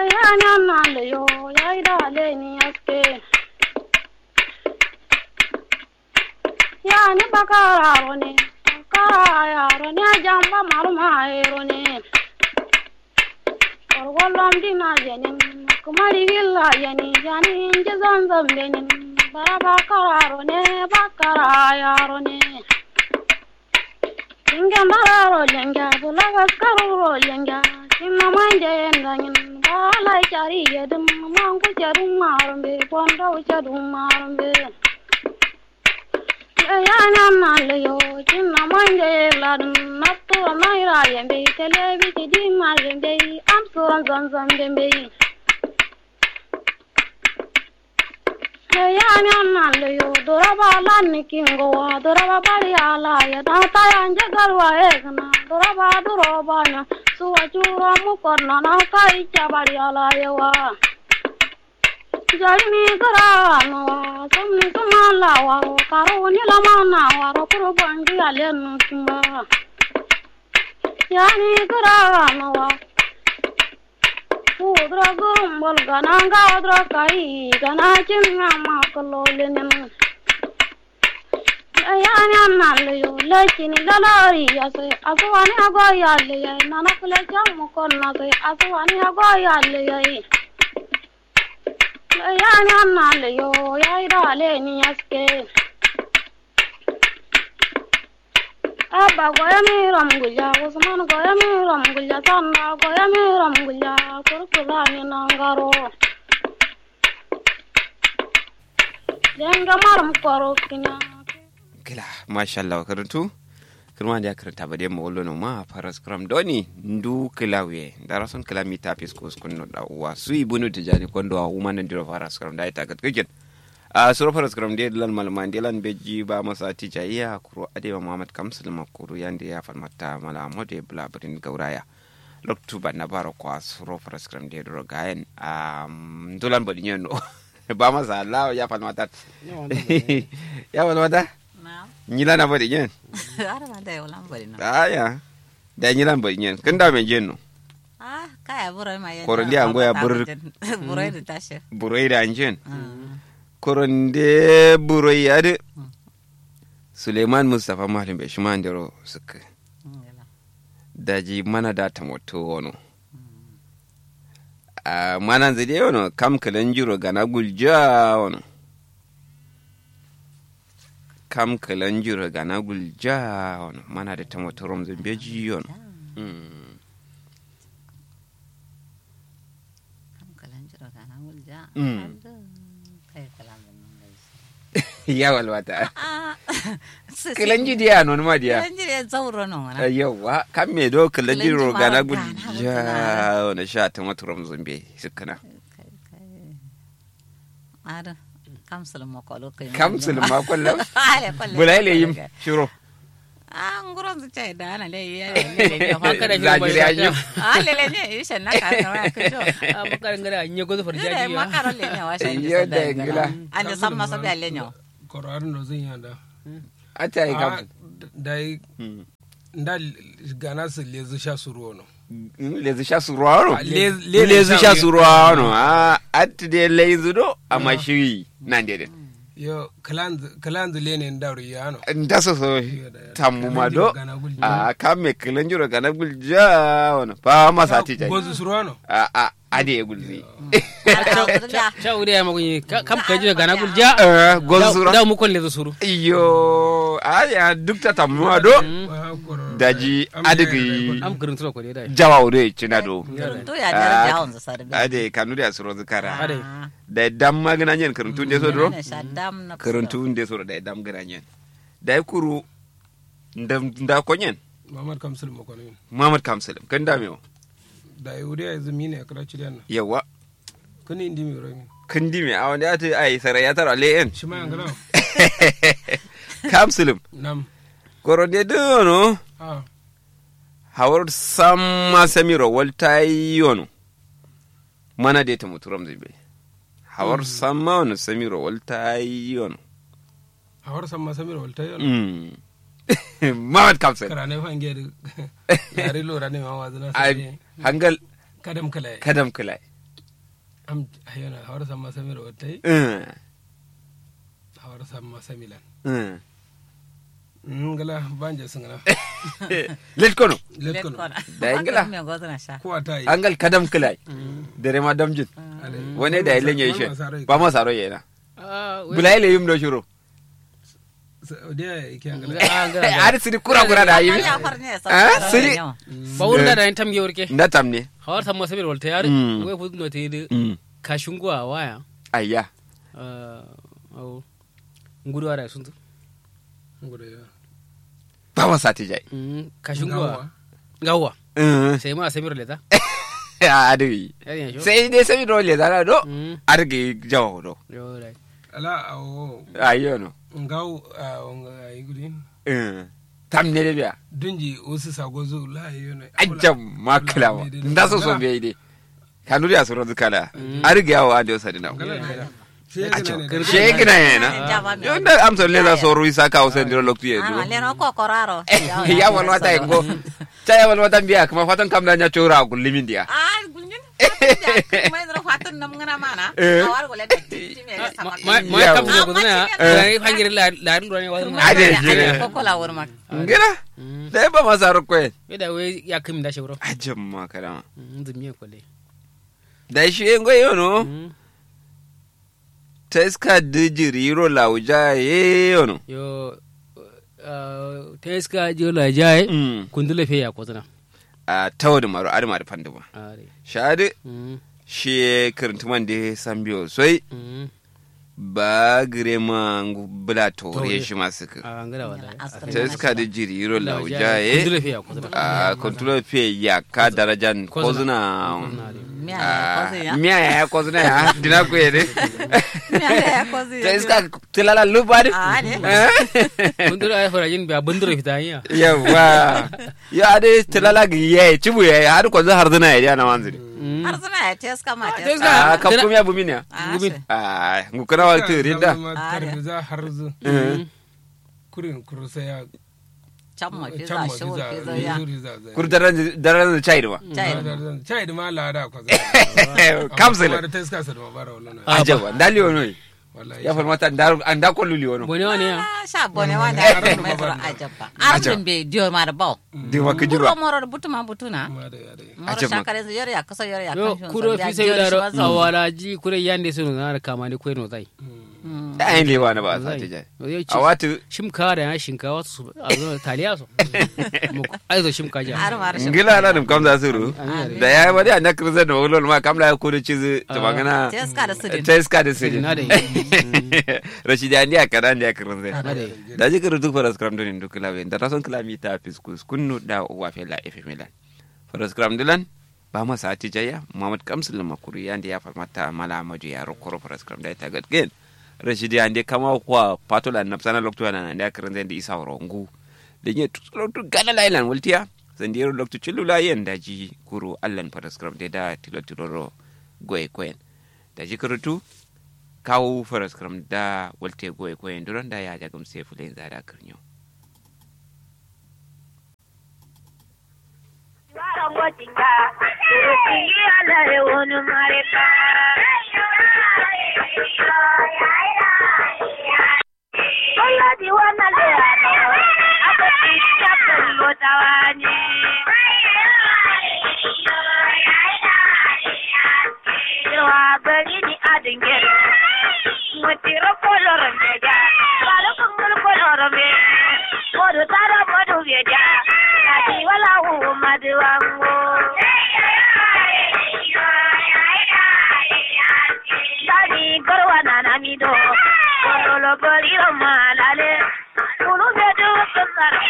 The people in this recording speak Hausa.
yanyanaleyo yaidaleni aske yani bakararone karayarone jamba marumayerone korgolom dina yenin kumarigilla yeni yani inje zanzambenin bara bakararone bakarayarone Lenga mararo lenga bulaga karuro lenga Kinna manje endangin bala chari yedum mangu charum marumbe pondo charum marumbe Yana nalayo kinna manje ladum natto naira yembe televi chidi marumbe am suran zanzam dembe Yana nalayo doraba lanni kingo wa doraba bari ala ya data yanje garwa egna doraba doroba na suwa chura mukorna na kai chabari ala ya wa Jalini gara no wa somni kumala wa karo ni lama na wa ro kuro bangi alenu kimba Yani gara no wa Udra gumbal gana gadra kai gana chinga makalolinin Ayani annale yo lechini lalari yase aswani ago yalle yai nana kule jamu konna se aswani ago yalle yai Ayani annale yo yai dale ni aske Abba goya mi ramgulya Usman goya mi ramgulya Sanda goya mi ramgulya Kurkula ni nangaro Lenga maram koro kinya kila mashallah karantu kirma da karanta ba dai mawallo no ma faras kram doni ndu kilawe dara son kila mi tapis ko skun no da wa su ibunu tijani kondo wa uma nan diro faras kram da ita gat kigen a suro faras kram dai lan malman dai lan beji ba masa tija iya kuro adewa muhammad kamsul makuru yande ya farmata mala mode blabrin gauraya loktu ba na baro kwa suro faras kram dai dro gayen um dulan bodi nyeno ba masa allah ya farmata ya farmata Naam. nyila na bodi nyen Ada manda ya ulang bari no. aya da nyila bodi nyen kan da men jenno Ah, kaya burai ma ya. Koron dia anggo ya bur- burai di tashe. buroi da njen Hmm. koronde buroi ade suleiman mustafa malim be shima ndero suka Ngela. daji mana da ta moto wono a mana zide wono kam kalan jiro gana gulja wono kam kalan jiro gana gulja wono mana da ta moto rom zambeji wono Mm. Kam kalan jiro kana mulja. Hmm. Aduh, Kayak kalam benang guys. ya walwata Ah. kalan ji dia non ma dia Kalan jiro ya zauro no ngana. yawa kan me do kalan Kalan jiro ji gana mara gana gulja gana. wono sha ta moto rom zambe sukana Aduh. Kam selama kolo kayak. kam sulma kullam Ale kolle. bulai le yim shiro Ah, nguron tu cai dah na le ya le le. Haka da Zagiri jiro an yi. Ah, le le ne ishe na ka na ka jo. a makar ngara nye gozo Ire farjaji ya makaro le ne wa shan Iyo da ingila. Ande samma so be le nyo. koroar no zin yanda ata yi kam dai nda gana su lezu sha suru no lezu sha suruwa no Ah, le- le- lezu le- sha suruwa no a atti de lezu do amma shiri nan de den yo kalanzu lene ndaru yano nda so so tammu ma do Gana gulja. a kam me kilan jiro kana gulja wono pa masa ti jai gozu suru no a a ade gulzi cha uri ya magunyi kam ka jira gana gulja eh gozu da sura mu kolle suru iyo a ya duk ta tammu ma do daji adigi am gurin tura ko dai jawa ure cina do To ya jar jahon za sar be. ade kanu da suro zikara ade da dam magana nyen karuntu de so do Ne shaddam na. karuntu de so da dam gana nyen da kuru ndam nda ko nyen mamad kamsul mo kono Muhammad Kamsalim kan da mewo da yuri ya zumi ne kala cidan na yawa kani indi mi romi kan di me a wanda ya ta ai sarai ya tara le en shi ma yangala Kamsalim nam koro de do no ah hawar samma samiro walta yono mana de ta muturam zibe hawar samma wani samiro walta yono hawar samma samir walta yon Mm. Muhammad Kamsalim karane fange da yare lora ne ma wazina Ai, sai hangal kadam kala kadam kulai am ayona hawar samma samira wattai eh hawar samma samilan eh ngala banje singana let kono let kono Da ingila. me gozna sha ko ata yi angal kadam kilai dere ma damjin wone da ilen ye she ba ma saro yena bulai le yum do shuro dia ke angala ar siri kura kura da yimi ya farne sa Ah, siri. ba wurin da da tam gewar ke nda tamne hawar tam masabir walta yar Mm. wai fudu no te de mm kashungwa waya ayya ah au ngudu ara sun tu ngure ya ba ma sati jai kashungwa gawa eh sai ma samir leta adi yar yan sho sai dai sai do le dana do Mm. arge jawo do yo dai ala awo ayyo no ngaw nga igudin eh tamne de biya dunji wasu sagozo la yona ajjam maklama nda so so be ide kanuri asuro dukala arge yawo ade sadina shegina yana yo nda amsa le za so ruisa ka usen diro loktu ye ah duro leno ko koraro ya wal wata ngo cha ya wal wata biya kuma fatan kam da nya chora gullimin dia ah gunjin mai dro fatun nam ngana mana Eh. awar go le ti me sama ma ma Yawo. kam so gudana Eh. ya fangire la la ru ne wa Ade, jire. ko ko la wor mak ngina da ba ma saro kwe da wai ya kim da shawro ajjam ma kana zumi ko le da shi ngo yo no teska dijiri ro lauja ye yo no yo teska jola jaye Mm. kundule fe ya kozana a tawdi maro adi mari panduma are shadi mm shi kirintuman de sambiyo soi mm ba girema ngu bula tore Tore. shi masu ka a ngara wala Astra. teska dijiri ro lauja kundule ye fe ya kozana a kontrol fe ya ka darajan kozuna me ya ko ya miya ya kozuna ya dina ku ye de me ya ko ya teska tilala lubari ah ne kundule ay fara jin ba bundure fita ya yawa ya ade tilala gi ye cibu ye har ko har dina ye na wanzuri har suna ya teska ma teska. teska a ka kuma ya bumi ne ah Gumin. a ngukana wal tiri da tarbiza harzu kurin kurusa ya cham ma fi za chamma shi wor fi za biza ya zuri za zai kur daren daren da chai ma chai chai da ma lada kwa Kamsile. da teska sa da mabara wannan Ah, ajaba ndali ono wallahi ya farmata ndar anda ko luli ono bone wani ya ah sha bone wanda Arab ya da mai zura Ajab. babban. ajabba arjun be dio ma da baw di maka buro jirwa moro da butuma butuna ma da ya da moro Ajab ma. shakare su yore ya kaso yore ya yo kan kuro fi sai da awala ji kure yande sunu na kama ne kweno zai da ayin lewa na ba sa ta jai yo a watu shimka da ya shinkawa su a zo taliya su mu aizo shimka ja har ma rashin ngila na dum kam za su ru da ya bari an nakar zan da wulol ma kam la ko da cizi ta magana teska da sudin teska da sirri na da rashidi andi akara andi akara zai na da da ji kar duk faras kram donin duk lawe da rason klami ta fiskus kunnu da wa fela efe milan faras kram dilan ba ma sa ti jaya muhammad kamsul makuri yandi ya farmata mala maju ya rokoro faras kram da ta gatgen rashidi andi kama kwa patola napsana lokto na andi akara zai da isa rongu da nye tutu gana lailan wultiya sandiyar lokto chilula yen da ji kuru allan faras kram da da tilo tiloro goye koyen da ji karutu kawo faras kram da walte goye koyen duran da ya jagam sai fulen zada kirnyo Kolo kolo malale, kulu bedu kesar.